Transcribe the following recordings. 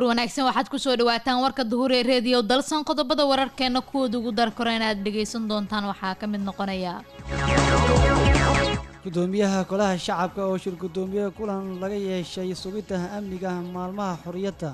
wanaagsan waxaad kusoo dhawaataan warka duhur ee reediyo dalsan qodobada wararkeena kuwooda ugu darkoro inaad dhegaysan doontaan waxaa ka mid noqonaya gudoomiyaha golaha shacabka oo shir gudoomiye kulan laga yeeshay sugidda amniga maalmaha xorriyadda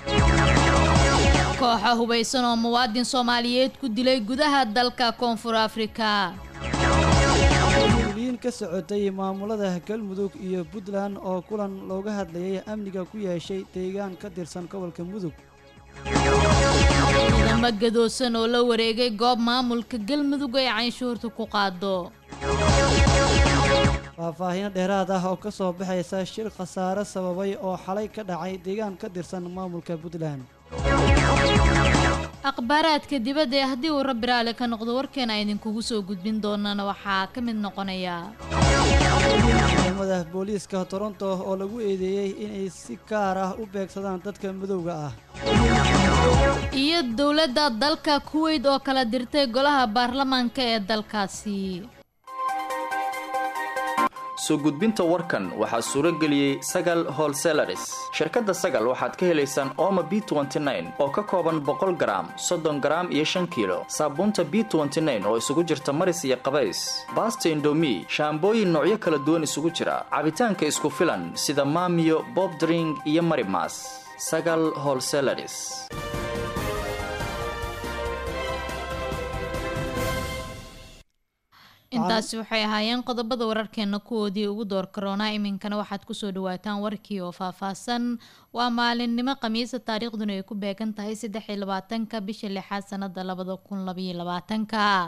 kooxa hubaysan oo muwaadin soomaaliyeed ku dilay gudaha dalka koonfur afrika mas-uuliyiin ka socotay maamulada galmudug iyo puntland oo kulan looga hadlayay amniga ku yeeshay deegaan ka tirsan gobolka mudug ciidamo gadoosan oo la wareegay goob maamulka galmudug ay canshuurta ku qaado faahfaahiino dheeraad ah oo ka soo baxaysa shir khasaare sababay oo xalay ka dhacay deegaan ka tirsan maamulka puntland akhbaaraadka dibadda ee haddii uu rabbi raali ka noqdo warkeena idinkugu soo gudbin doonana waxaa ka mid noqonaya ciidamada booliiska toronto oo lagu eedeeyey inay si gaar ah u beegsadaan dadka madowga ah iyo dowladda dalka kuweyt oo kala dirtay golaha baarlamaanka ee dalkaasi soo gudbinta warkan waxaa suuro geliyey sagal holselaris shirkadda sagal waxaad ka helaysaan ooma b oo ka kooban boqol garaam soddon garaam iyo shan kiilo saabuunta b oo isugu jirta maris iyo qabays baasta indomi shaambooyin noocyo kala duwan isugu jira cabitaanka isku filan sida maamiyo bobdring iyo marimas sagal holselaris intaasi waxay ahaayeen qodobada wararkeena kuwoodii ugu door karoonaa iminkana waxaad kusoo dhawaataan warkii oo faahfaahsan waa maalinimo khamiisa taariikhduna ay ku beegan tahay saddex iyo labaatanka bisha lixaad sanada labada kun labaiyo labaatanka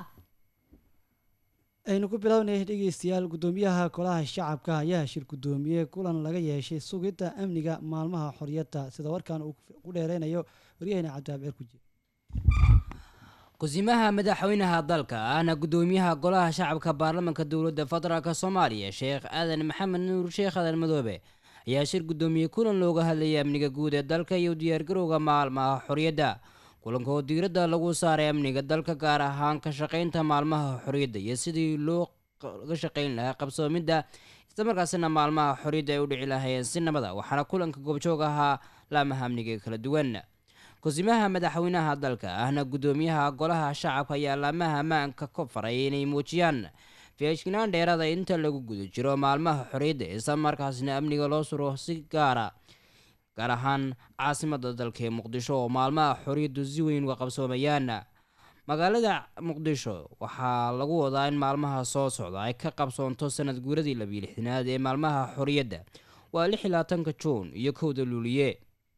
aynu ku bilownay dhegeystayaal gudoomiyaha golaha shacabka ayaa shir gudoomiye kulan laga yeeshay sugidda amniga maalmaha xorriyadda sida warkan uu ku dheereynayo waryaheyna cabdihaab ceer kuji kusimaha madaxweynaha dalka ahna gudoomiyaha golaha shacabka baarlamaanka dowladda federaalk soomaaliya sheekh aadan maxamed nuur sheekh aadan madoobe ayaa shir gudoomiye kulan looga hadlayay amniga guud ee dalka iyo diyaargarowga maalmaha xorriyadda kulanka oo diiradda lagu saaray amniga dalka gaar ahaan ka shaqaynta maalmaha xorriyadda iyo sidii looga shaqayn lahaa qabsoomidda islamarkaasina maalmaha xorriyadda ay u dhici lahaayeen si nabada waxaana kulanka goobjoog ahaa laamaha amniga kala duwan kusimaha madaxweynaha dalka ahna gudoomiyaha golaha shacabka ayaa laamaha ammaanka ka faray inay muujiyaan feeshinaan dheerada inta lagu guda jiro maalmaha xorriyadda isla markaasna amniga loo suro si gaara gaar ahaan caasimada dalka ee muqdisho oo maalmaha xorriyaddu si weyn uga qabsoomayaan magaalada muqdisho waxaa lagu wadaa in maalmaha soo socda ay ka qabsoonto sanad guuradii labiyo lixdanaad ee maalmaha xorriyadda waa lix iyo labaatanka juun iyo kowda luuliye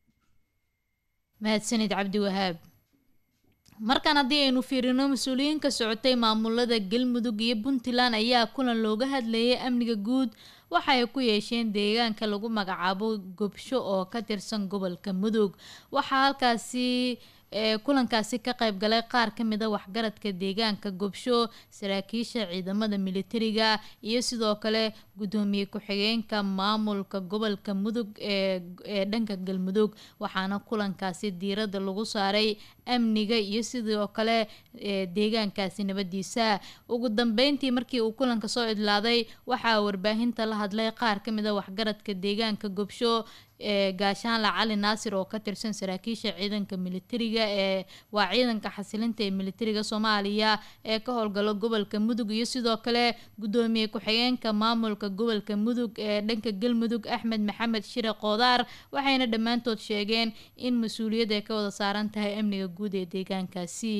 mahadsanid cabdiwahaab markaan haddii aynu fiirino mas-uuliyiin ka socotay maamulada galmudug iyo puntland ayaa kulan looga hadlayay amniga guud waxa ay ku yeesheen deegaanka lagu magacaabo gobsho oo ka tirsan gobolka mudug waxaa halkaasi kulankaasi ka qayb galay qaar ka mid a waxgaradka deegaanka gobsho saraakiisha ciidamada militariga iyo sidoo kale gudoomiye ku-xigeenka maamulka gobolka mudug ee dhanka galmudug waxaana kulankaasi diiradda lagu saaray amniga iyo sidoo kale deegaankaasi nabadiisa ugu dambeyntii markii uu kulanka soo idlaaday waxaa warbaahinta la hadlay qaar ka mid a waxgaradka deegaanka gobsho ee gaashaanla cali naasir oo ka tirsan saraakiisha ciidanka militariga ee waa ciidanka xasilinta ee militariga soomaaliya ee ka howlgalo gobolka mudug iyo sidoo kale gudoomiye ku-xigeenka maamulka gobolka mudug ee dhanka galmudug axmed maxamed shire qoodaar waxayna dhammaantood sheegeen in mas-uuliyad ay ka wada saaran tahay amniga guud ee deegaankaasi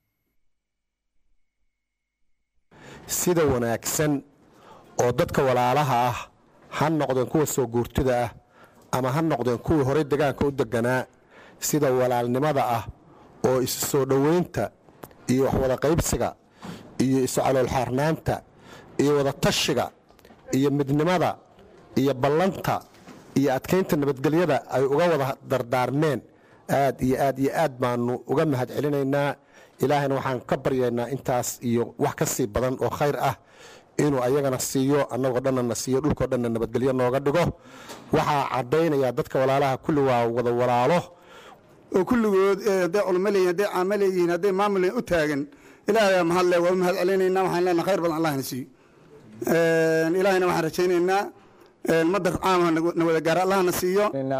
sida wanaagsan oo dadka walaalaha ah ha noqdeen kuwa soo guurtida ah ama ha noqdeen kuwii horey degaanka u deganaa sida walaalnimada ah oo isu soo dhowaynta iyo waxwada qaybsiga iyo isu caloolxaarnaanta iyo wada tashiga iyo midnimada iyo ballanta iyo adkaynta nabadgelyada ay uga wada dardaarmeen aad iyo aad iyo aad baanu uga mahad celinaynaa ilaahayna waxaan ka baryaynaa intaas iyo wax ka sii badan oo khayr ah inuu ayagana siiyo annagoo dhanna na siiyo dhulkao dhanna nabadgelyo nooga dhigo waxaa caddaynaya dadka walaalaha kulli waa wada walaalo oo kulligood hadday culmo leeyihin hadday caamo leeyihiin hadday maamul u taagan ilaahay mahadle waa u mahad celinaynaa waxaan leenaha khayr badan allahna siiyo ilaahayna waxaan rajaynaynaa madar caama na wada gaara allahna siiyo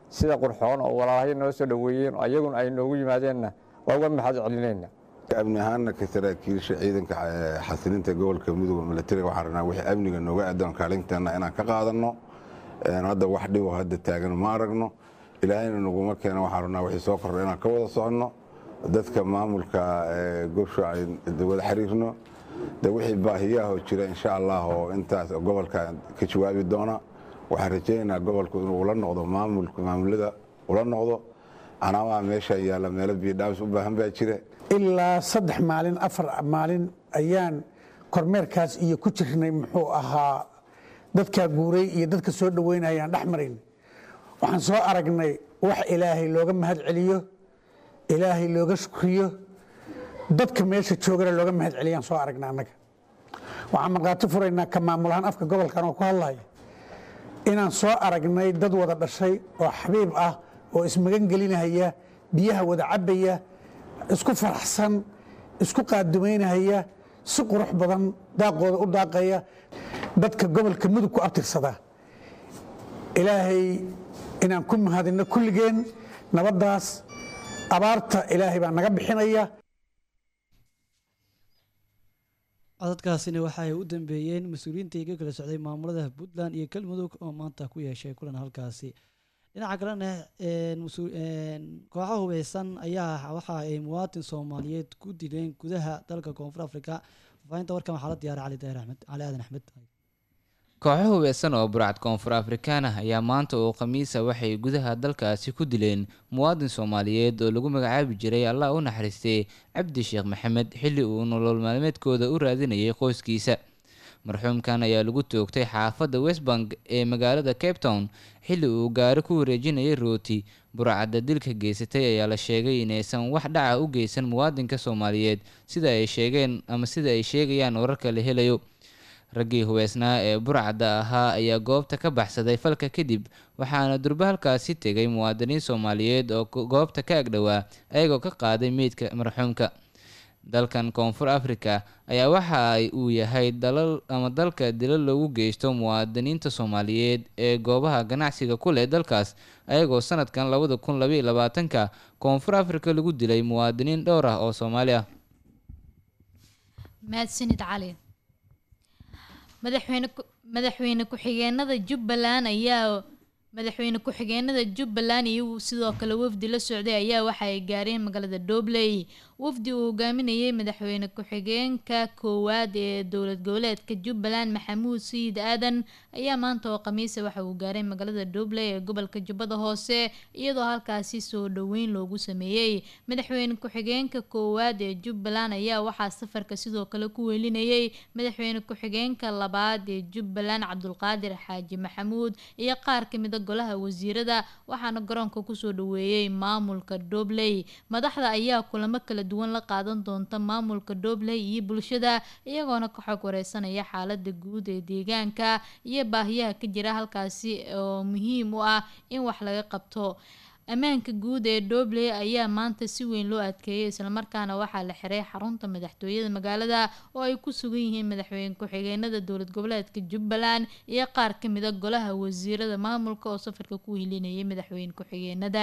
sida qurxoon oo walaalahyo noo soo dhoweeyeen oo ayaguna ay noogu yimaadeenna waa uga mahad celinayna amni ahaanna ka saraakiisha ciidanka xasilinta gobolka mudug milatariga waxaan rabnaa wixii amniga nooga aadoon kaalinteenna inaan ka qaadanno hadda wax dhibo hadda taagan ma aragno ilaahayna naguma keena waxaan rabnaa wixii soo kordha inaan ka wada soconno dadka maamulka gobsho ay wada xiriirno de wixii baahiyaahoo jira insha allah oo intaas gobolka ka jawaabi doona waxaan rajaynaynaa gobolku inuu ula noqdo maamulada ula noqdo anaamaa meesha yaalla meelo biidhaabis u baahan baa jira ilaa saddex maalin afar maalin ayaan kormeerkaas iyo ku jirnay muxuu ahaa dadkaa guuray iyo dadka soo dhoweynayaan dhex marayn waxaan soo aragnay wax ilaahay looga mahad celiyo ilaahay looga shukriyo dadka meesha joogana looga mahad celiyaan soo aragna annaga waxaan markhaati furaynaa ka maamulahaan afka gobolkan oo ku hadlaya inaan soo aragnay dad wada dhashay oo xabiib ah oo ismagan gelinahaya biyaha wada cabbaya isku faraxsan isku qaadumaynahaya si qurux badan daaqooda u daaqaya dadka gobolka mudug ku abtirsada ilaahay inaan ku mahadinno kulligeen nabaddaas abaarta ilaahay baa naga bixinaya codadkaasina waxa ay u dambeeyeen mas-uuliyiintai ka kala socday maamulada puntland iyo galmudug oo maanta ku yeeshay kulan halkaasi dhinaca kalena kooxo hubeysan ayaa waxa ay muwaatin soomaaliyeed ku dileen gudaha dalka koonfur africa faafinta warkan waxaa la diyaaray cali daahir axmed cali aadan axmed kooxo hubeysan oo burcad koonfur afrikaan ah ayaa maanta oo khamiisa waxay gudaha dalkaasi ku dileen muwaadin soomaaliyeed oo lagu magacaabi jiray allah u naxariistay cabdi sheekh maxamed xilli uu nolol maalmeedkooda u raadinayay qoyskiisa marxuumkan ayaa lagu toogtay xaafadda westbank ee magaalada cape town xilli uu gaari ku wareejinayay rooti burcadda dilka geysatay ayaa la sheegay inaysan wax dhaca u geysan muwaadinka soomaaliyeed sida ay sheegeen ama sida ay sheegayaan wararka la helayo raggii hubeysnaa ee burcadda ahaa ayaa goobta ka baxsaday falka kadib waxaana durbe halkaasi tegay muwaadiniin soomaaliyeed oo goobta ka agdhowaa ayagoo ka qaaday meydka marxuumka dalkan koonfur africa ayaa waxa ay uu yahay dalal ama dalka dilo loogu geysto muwaadiniinta soomaaliyeed ee goobaha ganacsiga ku leh dalkaas ayagoo sanadkan labada kun labaiyo labaatanka koonfur africa lagu dilay muwaadiniin dhowr ah oo soomaali ah mahadsanid cali madaxweyne madaxweyne ku-xigeenada jubbaland ayaa madaxweyne ku-xigeenada jubbaland iyo sidoo kale wafdi la socday ayaa waxa ay gaareen magaalada doobley wafdi uu hogaaminayay madaxweyne ku-xigeenka koowaad ee dowlad goboleedka jubbaland maxamuud sayid aadan ayaa maanta oo khamiisa waxa uu gaaray magaalada doobley ee gobolka jubbada hoose iyadoo halkaasi soo dhoweyn loogu sameeyey madaxweyne ku-xigeenka koowaad ee jubbaland ayaa waxaa safarka sidoo kale ku welinayay madaxweyne ku-xigeenka labaad ee jubbaland cabdulqaadir xaaji maxamuud iyo qaar kamida golaha wasiirada waxaana garoonka kusoo dhaweeyey maamulka doobley madaxda ayaa kulamo kala duwan la qaadan doonta maamulka doobley iyo bulshada iyagoona ka xog wareysanaya xaalada guud ee deegaanka iyo baahiyaha ka jira halkaasi oo muhiim u ah in wax laga qabto ammaanka guud ee doobley ayaa maanta si weyn loo adkeeyay islamarkaana waxaa la xiray xarunta madaxtooyada magaalada oo ay ku sugan yihiin madaxweyne ku-xigeenada dowlad goboleedka jubbaland iyo qaar kamida golaha wasiirada maamulka oo safarka ku hilinayay madaxweyne ku-xigeenada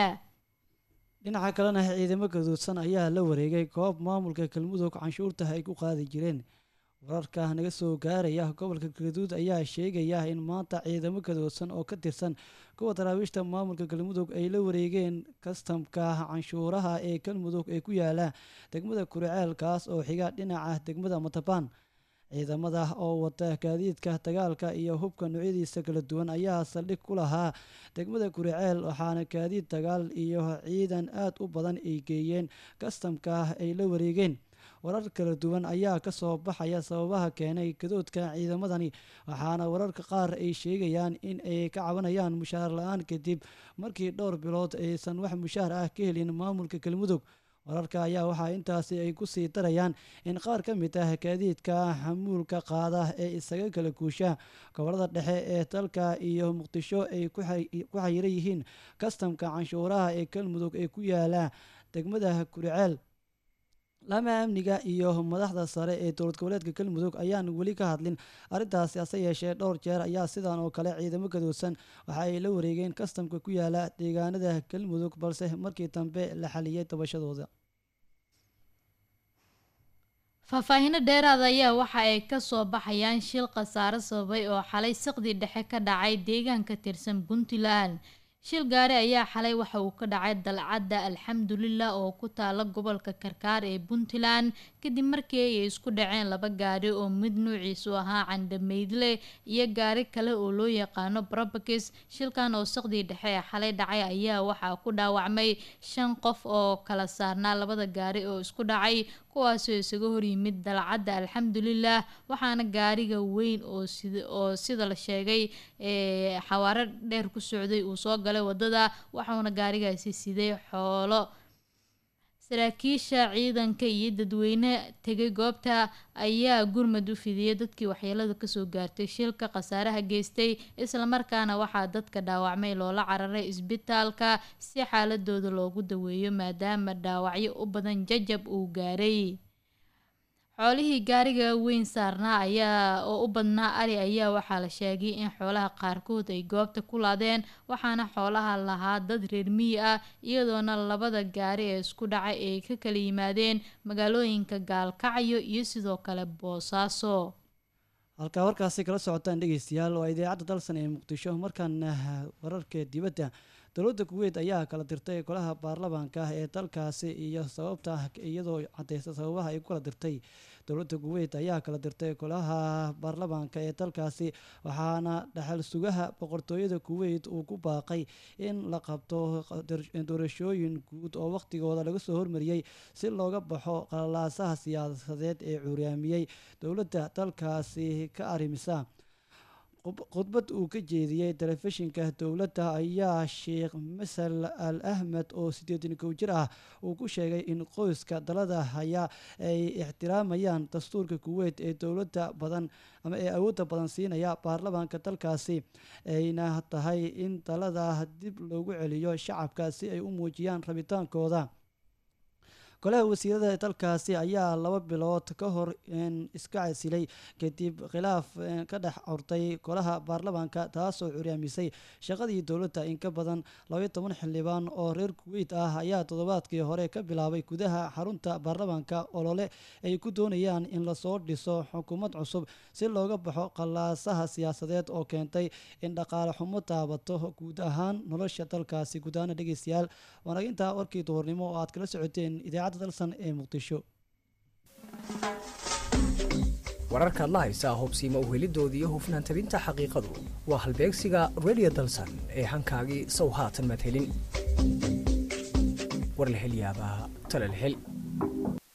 dhinaca kalena ciidamo gaduudsan ayaa la wareegay goob maamulka galmudug canshuurta ay ku qaadi jireen wararka naga soo gaaraya gobolka galgaduud ayaa sheegaya in maanta ciidamo gadoodsan oo ka tirsan kuwa daraawiishta maamulka galmudug ay la wareegeen kastamka canshuuraha ee galmudug ee ku yaala degmada kuriceel-kaas oo xiga dhinaca degmada matabaan ciidamada oo wata gaadiidka dagaalka iyo hubka noocyadiisa kala duwan ayaa saldhig ku lahaa degmada kuriceel waxaana gaadiid dagaal iyo ciidan aad u badan ay geeyeen kastamka ay la wareegeen warar kala duwan ayaa ka soo baxaya sababaha keenay gadoodka ciidamadani waxaana wararka qaar ay sheegayaan in ay ka cabanayaan mushaar la-aan kadib markii dhowr bilood aysan wax mushaar ah ka helin maamulka galmudug wararka ayaa waxaa intaasi ay ku sii darayaan in qaar ka mid ah gaadiidka xamuulka qaada ee isaga kala guusha gobolada dhexe ee dalka iyo muqdisho ay ku xayiran yihiin kastamka canshuuraha ee galmudug ee ku yaala degmada kuriceel laamaha amniga iyo madaxda sare ee dowlad goboleedka galmudug ayaan weli ka hadlin arrintaasi hase yeeshee dhowr jeer ayaa sidan oo kale ciidamo gadoodsan waxa ay la wareegeen kastamka ku yaala deegaanada galmudug balse markii dambe la xaliyey dabashadooda faahfaahino dheeraada ayaa waxa ay kasoo baxayaan shil khasaare sababay oo xalay siqdii dhexe ka dhacay deegaan ka tirsan puntland shil gaari ayaa xalay waxa uu ka dhacay dalcadda alxamdulilah oo ku taala gobolka karkaar ee puntland kadib markii ay isku dhaceen laba gaari oo mid nuuciisu ahaa candhameydle iyo gaari kale oo loo yaqaano brabakis shilkan oo saqdii dhexe ee xalay dhacay ayaa waxaa ku dhaawacmay shan qof oo kala saarnaa labada gaari oo isku dhacay kuwaasoo isaga horyimid dalcadda alxamdulilah waxaana gaariga weyn oo oo sida la sheegay ee xawaaro dheer ku socday uu soo galay wadada waxauna gaarigaasi siday xoolo saraakiisha ciidanka iyo dadweyne tegay goobta ayaa gurmad u fidiyay dadkii waxyeelada kasoo gaartay shilka khasaaraha geystay islamarkaana waxaa dadka dhaawacmay loola cararay isbitaalka si xaaladooda loogu daweeyo maadaama dhaawacyo u badan jajab uu gaaray xoolihii gaariga weyn saarnaa ayaa oo u badnaa ari ayaa waxaa la sheegay in xoolaha qaarkood ay goobta ku laadeen waxaana xoolaha lahaa dad reer miyi ah iyadoona labada gaari ee isku dhacay ay ka kala yimaadeen magaalooyinka gaalkacyo iyo sidoo kale boosaaso halkaa warkaasi kala socotaan dhegeystayaal waa idaacadda dalsan ee muqdisho markaana wararka dibadda dowladda kuweyt ayaa kala dirtay golaha baarlamaanka ee dalkaasi iyo sababta iyadoo cadeysa sababaha ay ku kala dirtay dowladda kuweyt ayaa kala dirtay golaha baarlamaanka ee dalkaasi waxaana dhaxal sugaha boqortooyada kuweyt uu ku baaqay in la qabto doorashooyin guud oo waqtigooda laga soo hormariyey si looga baxo qalalaasaha siyaasadeed ee cuuryaamiyey dowladda dalkaasi ka arrimisa khudbad uu ka jeediyey telefishinka dowladda ayaa sheekh masal al ahmed oo siddeetan kow jir ah uu ku sheegay in qoyska dalada haya ay ixtiraamayaan dastuurka kuweyt ee dowladda badan ama ee awoodda badan siinaya baarlamaanka dalkaasi ayna tahay in dalada dib loogu celiyo shacabka si ay u muujiyaan rabitaankooda golaha wasiirada ee dalkaasi ayaa laba bilood ka hor iska casilay kadib khilaaf ka dhex curtay golaha baarlamaanka taasoo curyaamisay shaqadii dowladda in ka badan labaiyo toban xildhibaan oo reer kuweyt ah ayaa toddobaadkii hore ka bilaabay gudaha xarunta baarlamaanka olole ay ku doonayaan in lasoo dhiso xukuumad cusub si looga baxo qallaasaha siyaasadeed oo keentay in dhaqaale xumo taabato guud ahaan nolosha dalkaasi guud ahaana dhegeystayaal waana intaa warkii duhurnimo oo aad kala socoteen idaacadda dalsan ee muqdisho wararkaad la haysaa hubsiima uhelidoodii iyo hufnaan tabinta xaqiiqadu waa halbeegsiga radio dalsan ee hankaagii sow haatan maad helin war la hel yaabaa tale la hel